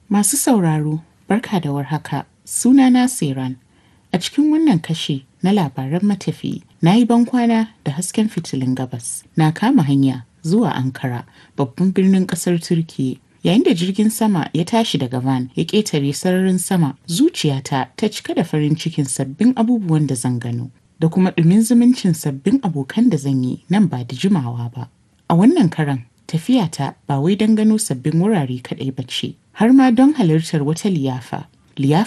Masu sauraro, barka da warhaka. Sunana Siran. A cikin wannan kashi na labaran matafiyi, na yi bankwana da hasken fitilun gabas. Na kama hanya zuwa Ankara, babban birnin ƙasar Turkiyya. Yayin da jirgin sama ya tashi daga Van ya ƙetare sararin sama, zuciyata ta cika da farin cikin sabbin abubuwan da zan gano, da kuma ɗumin zumuncin sabbin abokan da zan yi nan ba da jimawa ba. A wannan karan, tafiyata ba wai don gano sabbin wurare kaɗai ba ce, har ma don halartar wata liyafa.